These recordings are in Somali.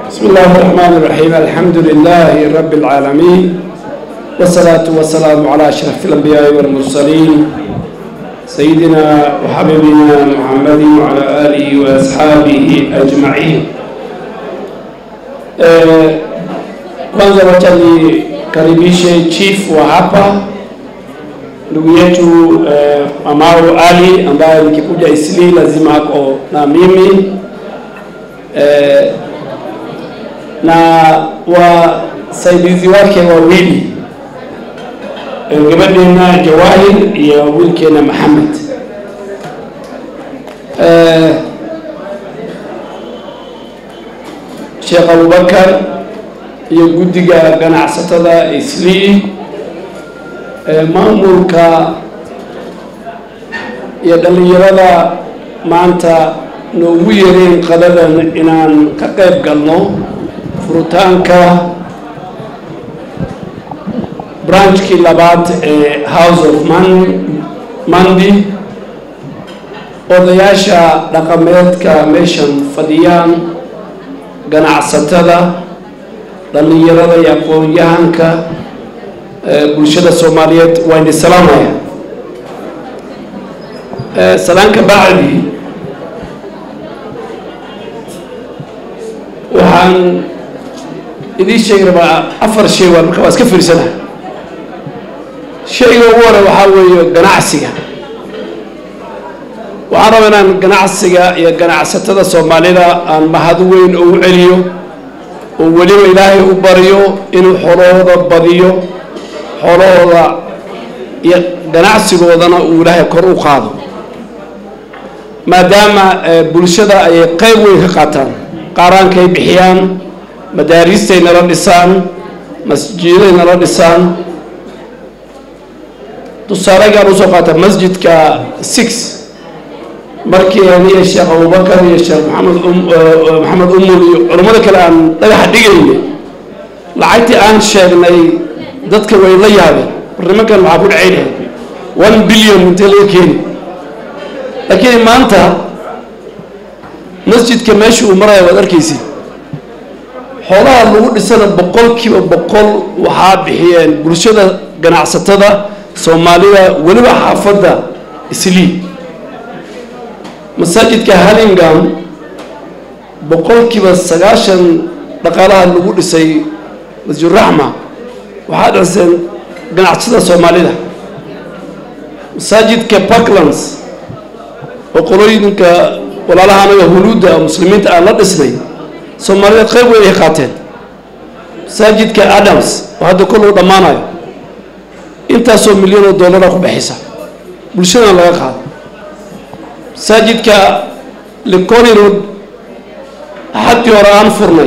بسم الله الرحمن الرحيم الحمد لله رب العالمين والصلاة والسلام على أشرف الأنبياء والمرسلين سيدنا وحبيبنا محمد وعلى آله وأصحابه أجمعين Eh, kwanza wacha nikaribishe chief wa hapa ndugu yetu eh, Mamao Ali ambaye nikikuja Isli lazima ako na mimi eh, na wasaidizi wake wawili eh, gabadheena Jawahir iyo wiilkeena Maxamed eh, sheekh abubakar iyo guddiga ganacsatada islii maamulka iyo dhallinyarada maanta noogu yareen qadadan inaan ka qayb galno furitaanka branchkii labaad ee house of man mandi odayaasha dhaqameedka meeshan fadhiyaan ganacsatada dhallinyarada iyo aqoon-yahanka bulshada soomaaliyeed waa idin salaamaya salaanka bacdi waxaan idiin sheegi rabaa afar shay waa marka waa iska fiirsana shayga ugu hore waxaa weeye ganacsiga waxaan rabaa inaan ganacsiga iyo ganacsatada soomaalida aan mahad weyn ugu celiyo oo weliba ilaahay u baryo inuu xolahooda badiyo xolahooda iyo ganacsigoodana uu ilaahay kor u qaado maadaama bulshada ayay qayb weyn ka qaataan qaaraankay bixiyaan madaariistay nala dhisaan masjiday nala dhisaan tusaalegaan usoo qaata masjidka six markii aniyo sheekh abubakar iyo sheekh maxamed maxamed umul iyo culammada kale aan dhagaxa dhigayna lacagtii aan sheegnay dadka way la yaabeen war nimankan maxaa ku dhacaynahay one billion intee laga keeni laakiin maanta masjidka meesha uu maraya waad arkaysid xoolaha lagu dhisana boqolkiiba boqol waxaa bixiyeen bulshada ganacsatada soomaalida weliba xaafadda islii masaajidka halingam boqolkiiba sagaashan dhaqaalaha lagu dhisay masjiduraxma waxaa dhiseen ganacsatada soomaalida masaajidka parklands oo qolooyinka walaalaha anaga huluudda muslimiinta aan la dhisnay soomaaliyeed qayb weyn ay qaateen masaajidka adams oo hadda kol uu dhammaanayo intaasoo milyan oo dollara ku bixisa bulshadana laga qaado masaajidka liconi road axaddii hore aan furnay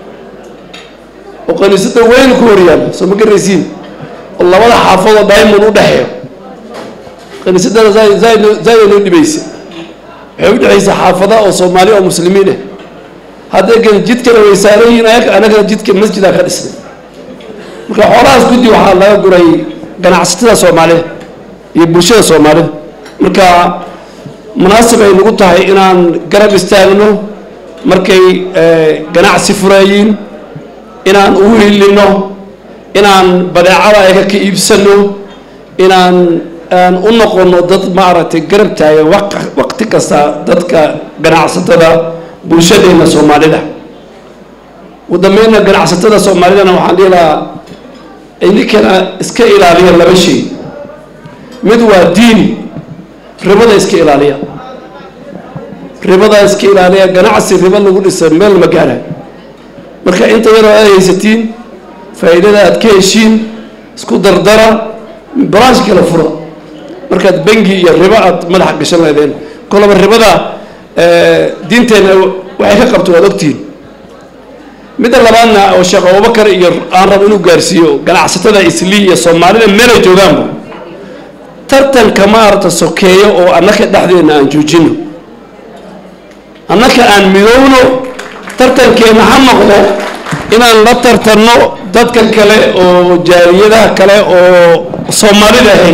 oo kaniisada weyn ku horyaalla soo ma garaysiin oo labada xaafadoo diamond u dhexeeyo kaniisadana zaid zaida noo dhibaysa waxay u dhexaysa xaafada oo soomaaliya oo muslimiin ah hadday kan jidkana way saaran yihiin anagana jidka masjidaa ka dhisnay marka xoolahaas guddi waxaa laga guray ganacsatada soomaalida iyo bulshada soomaalida marka munaasib ay nagu tahay inaan garab istaagno markay ganacsi furaayiin inaan u hilino inaan badeecada ayaga ka iibsano inaan aan u noqono dad maaragtay garab taagan waqti kasta dadka ganacsatada bulshadeena soomaalida ugu dambeynna ganacsatada soomaalidana waxaan dhihi lahaa idinkana iska ilaaliya laba shay mid waa diini ribada iska ilaaliya ribada iska ilaaliya ganacsi ribo lagu dhisa meel ma gaara marka inta yaroo aad haysatiin faa'iidada aad ka heshiin isku dardara branch kala fura markaad bengi iyo ribo aad madaxa gashan lahaydeen kolaba ribada diinteenna waxay ka qabto waad ogtihiin midda labaadna oo sheekh abubakar iyo aan rabo inuu gaarsiiyo ganacsatada islii iyo soomaalida meelay joogaanba tartanka maarata sokeeyo oo annaka dhexdeena aan joojino annaka aan midowno tartankeena ha noqdo inaan la tartanno dadka kale oo jaaliyadaha kale oo soomaalida ahayn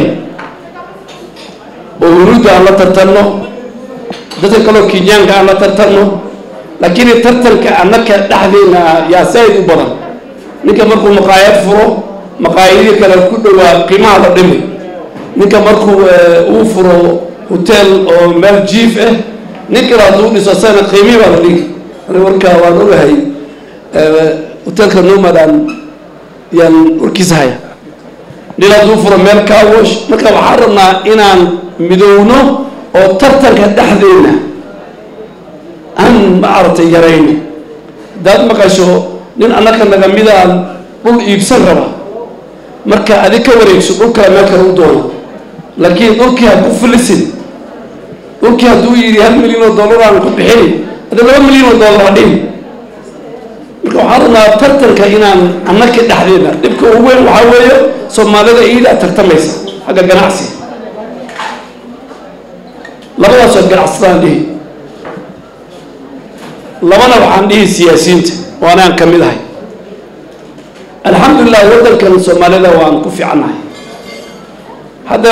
oo huruudda aan la tartanno dadka kaleo kenyaanka aan la tartanno laakiin tartanka annaka dhexdeena yaa saaid u badan ninka markuu maqaayad furo maqaayadii kale ku dhowaa qiimaha la dhimi ninka markuu uu furo hotel oo meel jiif ah nin kale hadduu dhiso asagana qiimihii baa la dhigi warkaa waan ogahay hotelka nomadan yaan warkiisa haya nin hadduu furo meel kawosh marka waxaan rabnaa inaan midowno oo tartanka dhexdeena aan maaragtay yarayno haddaad maqasho nin annaka naga midaan dhul iibsan raba marka adig ka wareegso dhul kale meel kale u doona laakiin dhulkii ha ku filisin dhulkii hadduu yidhi hal milyan oo dollar aan ku bixini hadda laba milyan oo dollar ha dhihin marka waxaan rabnaa tartanka inaan annaka dhexdeena dhibka ugu weyn waxaa weeye soomaalida iidaa tartamaysa xagga ganacsiga labadaasoo ganacsadaan dhihi labana waxaan dhihi siyaasiyiinta oo anaan ka mid ahay alxamdulilah waddankan soomaalida waan ku fiicannahay hadda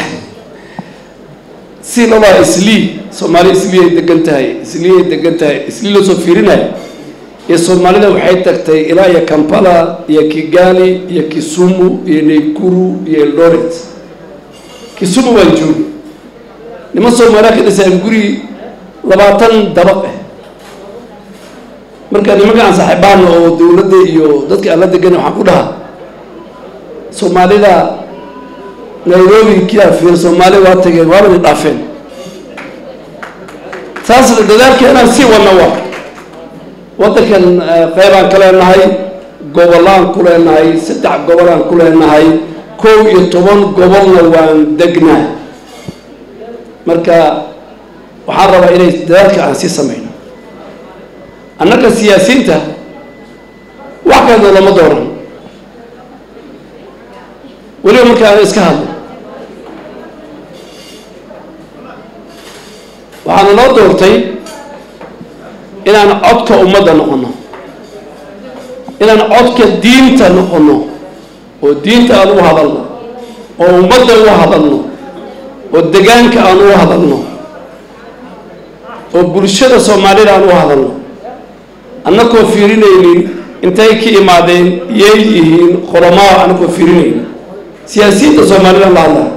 si lolaa islii soomaali islii ay degan tahay islii ay degan tahay islii loo soo fiirinayo iyo soomaalida waxay tagtay ilaa iyo kampala iyo kigali iyo kisumu iyo naykuru iyo eldoret kisumu waan joogi niman soomaaliya ka dhisaan guri labaatan dabaq ah marka nimanka aan saaxiibaana oo dawladda iyo dadka aan la degan waxaan ku dhahaa soomaalida nairobi kiyaa fiir soomaali waa tageen waaba ni dhaafeen saas dadaalka inaan sii wadno waa waddankan qaybaan ka leenahay gobollaan ku leenahay saddex gobolaan ku leenahay kow iyo toban gobolna waan degnaa marka waxaan rabaa inay dadaalka aan sii samayno annaga siyaasiyiinta wax kalena lama dooran weliba marka aan iska hadlo waxaana loo doortay inaan codka ummadda noqono inaan codka diinta noqono oo diinta aan u hadalno oo ummadda u hadalno oo degaanka aan u hadalno oo bulshada soomaalida aan u hadalno annakoo fiirinaynin intay ka imaadeen yay yihiin qolomaa annakoo fiirinaynin siyaasiyiinta soomaalidaan la hadlaa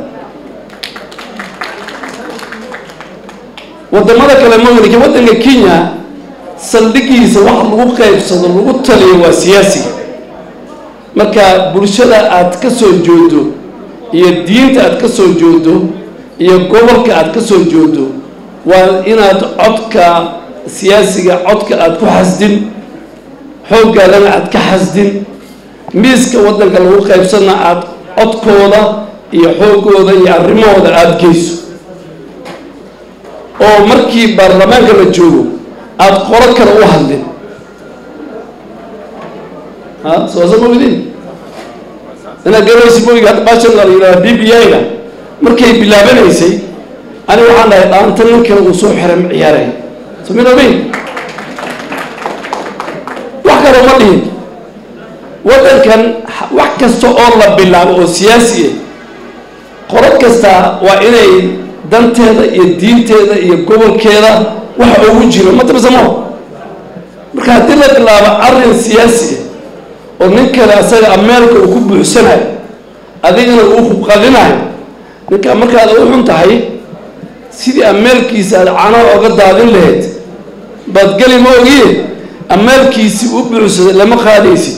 wadamada kale magalika waddanka kenya saldhigiisa wax lagu qaybsado lagu taliyo waa siyaasiga marka bulshada aad ka soo joodo iyo diinta aad ka soo joodo iyo gobolka aad ka soo joodo waa inaad codka siyaasiga codka aad ku xasdin xooggaadana aad ka xasdin miiska waddanka lagu qaybsana aad codkooda iyo xooggooda iyo arrimahooda aada geyso oo markii baarlamaanka la joogo aada qolo kale u hadlin ha soosa ma widin inaad garaysi moyga hadda baashan la yidhaha b b i-ga markay bilaabanaysay ani waxaan dhahay dhaanta nin kale uu soo xiray ma ciyaaray sominabayn wax kale uma dhihin waddankan wax kasta oo la bilaabo oo siyaasi ah qolad kasta waa inay danteeda iyo diinteeda iyo gobolkeeda waxa ugu jiro ma tabsamo marka haddii la bilaabo arrin siyaasi ah oo nin kale asaga ameelka uu ku buuxsanayo adigana uu hubqadinayo ninka markaad u xun tahay sidii ameelkiisa aad canaha oga daadin lahayd baad geli ma ogiye ameelkiisii u buuxsaday lama qaadaysid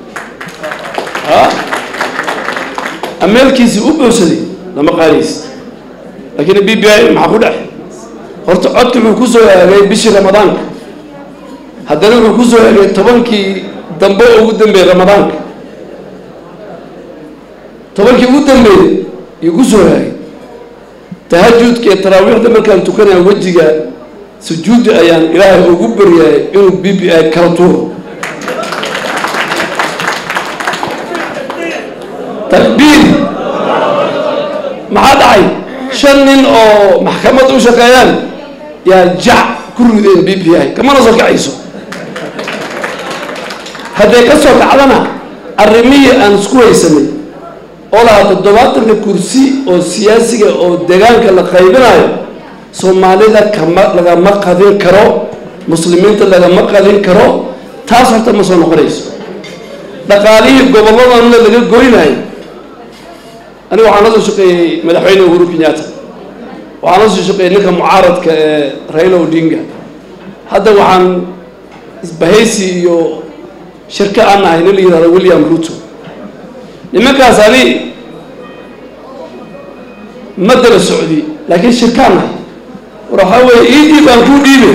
ameelkiisii u buuxsaday lama qaadaysid laakiin b b i maxaa ku dhex horta codka wuxuu kusoo eegay bishii ramadaanka haddana wuxuu kusoo eegay tobankii dambe ugu dambeeyey ramadaanka tobankii ugu dambeeyey yuu kusoo eegay tahajudka iyo taraawiixda markaan tukanaya wejiga sujuudda ayaan ilaahay ugu baryaayay inuu b b i kala tuuro takbiir maxaa dhacay shan nin oo maxkamad u shaqeeyaan yaa jac ku rideen b b i kamana soo kacayso hadday ka soo kacdana arrimihii aan isku haysanay oo lahaa toddobaatanka kursi oo siyaasiga oo degaanka la qaybinayo soomaalida kama lagama qadin karo muslimiinta lagama qadin karo taas horta ma soo noqonayso dhaqaalihii gobolladanna laga goynayo aniga waxaan la soo shaqeeyey madaxweyne uhuru kenyatta waxaan la soo shaqeeyey ninka mucaaradka ee raila odinga hadda waxaan isbahaysi iyo shirka aan nahay nin la yihahdo william ruto nimankaas ani ma dala socdi laakiin shirkaan nahay war waxaa weeye iidii baan kuu dhiibe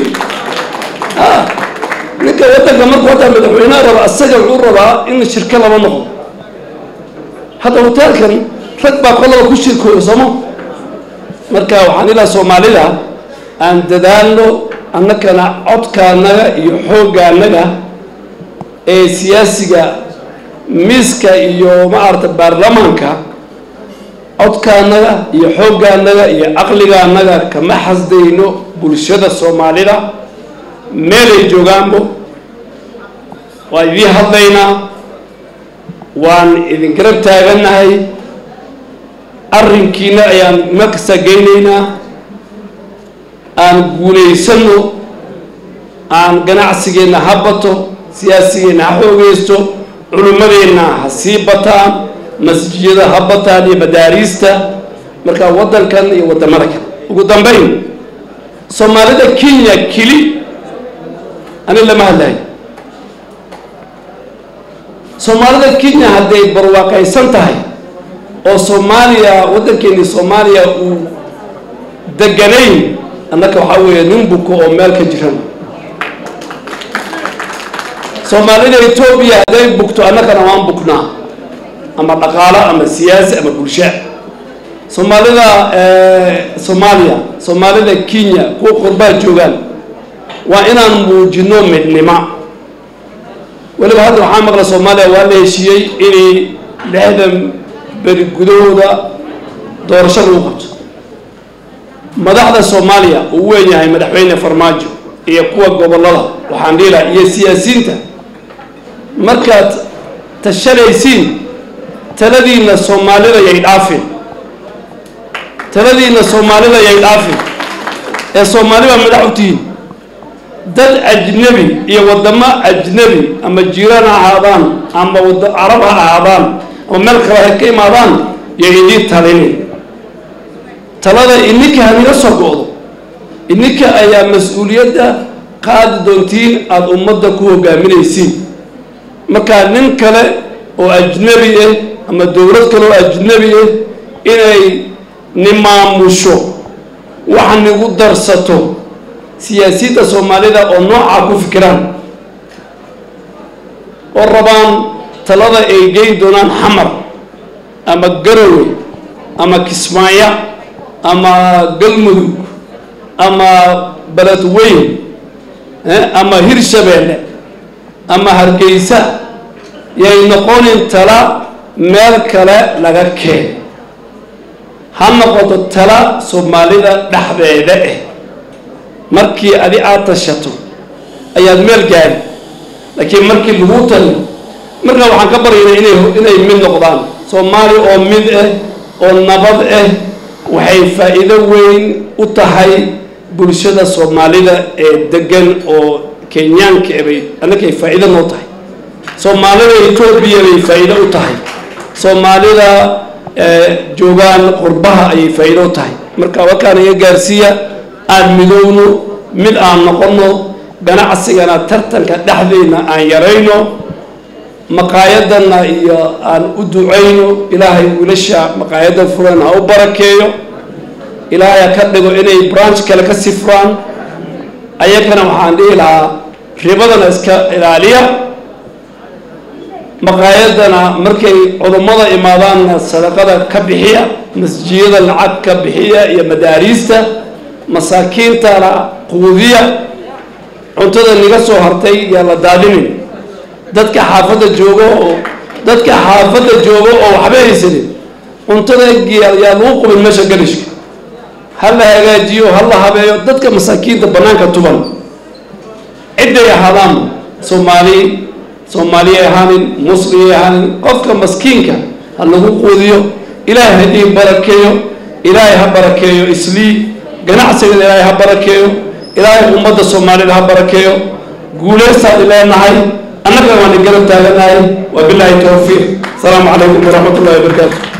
ninka waddanka markuu hadda madaxweyneha raba asaga wuxuu rabaa in shirka lama noqdo hadda hoteelkan rag baa qolaba ku shirkooyo sooma marka waxaan ilaa soomaalida aan dadaalno annakana codkaanaga iyo xooggaanaga ee siyaasiga miiska iyo maarata baarlamaanka codkaanaga iyo xooggaanaga iyo caqligaanaga kama xasdayno bulshada soomaalida meelay joogaanbo waan idiin hadlaynaa waan idin garab taagannahay arrinkiina ayaan meel kasta geynaynaa aan guulaysano aan ganacsigeenna ha bato siyaasigeenna ha xoogeysto culimmadeenna ha sii bataan masjiyada ha bataan iyo madaariista markaa waddankan iyo waddamada kale ugu dambayn soomaalida kenya keli ani lama hadlayo soomaalida kenya hadday barwaaqaysan tahay oo soomaaliya waddankeeni soomaaliya uu deganayn annaka waxaa weeye nin buko oo meel ka jiran soomaalida etoobiya hadday bugto annakana waan buknaa ama dhaqaalo ama siyaasi ama bulsha soomaalida soomaaliya soomaalida kenya kuwa qurbaa joogaan waa inaan muujino midnimo weliba hadda waxaa maqla soomaaliya waa la heshiiyey inay lixdan beri gudahooda doorasho lagu qabto madaxda soomaaliya uu weyn yahay madaxweyne farmaajo iyo kuwa gobollada waxaan dhiilaha iyo siyaasiyiinta markaad tashanaysiin taladiina soomaalida yay dhaafin taladiina soomaalida yay dhaafin ee soomaali baa madax u tihiin dad ajnebi iyo waddamo ajnebi ama jiiraan ha ahaadaan ama wada carab ha ahaadaan ama meel kale ha ka imaadaan yo idiin talinin talada ininka haniga soo go-do ininka ayaa mas-uuliyadda qaadi doontiin aada ummadda ku hogaaminaysiin markaa nin kale oo ajnebi ah ama dowlad kale oo ajnebi ah inay nimaamusho wax nigu darsato siyaasiyadda soomaalida oo noocaa ku fikiraan oo rabaan talada ay geyn doonaan xamar ama garowe ama kismaayo ama galmudug ama beledweyn ama hirshabeelle ama hargeysa yay noqonin tala meel kale laga keen ha noqoto tala soomaalida dhexdeeda ah markii adi aada tashato ayaad meel gaari laakiin markii lagu taliyo markaa waxaan ka baryaynaa inay inay mid noqdaan soomaali oo mid ah oo nabad ah waxay faa'iido weyn u tahay bulshada soomaalida ee degan oo kenyaanka bay annakay faa'iido noo tahay soomaalida etoobiya bay faa'iido u tahay soomaalida joogaan qurbaha ayay faa'iido u tahay marka wakaan iga gaarsiiya aan midowno mid aan noqono ganacsigana tartanka dhexdeyna aan yarayno maqaayadana iyo aan u ducayno ilaahay wiilasha maqaayadda furan ha u barakeeyo ilaahay ha ka dhigo inay branch kale ka sifraan ayagana waxaan dhihi lahaa ribadana iska ilaaliya maqaayadana markay cudummada imaadaanna sadaqada ka bixiya masjiyada lacag ka bixiya iyo madaariista masaakiintana quudiya cuntada niga soo hartay yaa la daadinin dadka xaafadda joogo oo dadka xaafadda joogo oo waxba haysanin cuntada yaa lagu qubin meesha galishka ha la hagaajiyo ha la habeeyo dadka masaakiinta bannaanka tuban cidday ahaadaan soomaali soomaaliyay ahaanin muslimay ahaanin qofka maskiinka ha lagu quudiyo ilaahay hadii barakeeyo ilaahay ha barakeeyo islii ganacsigana ilaahay ha barakeeyo ilaahay ummadda soomaalida ha barakeeyo guulaystaan leenahay annaga waan garab taaganahay wabilaahi towfiiq asalaamu calaykum waraxmat ullahi wabarakaatu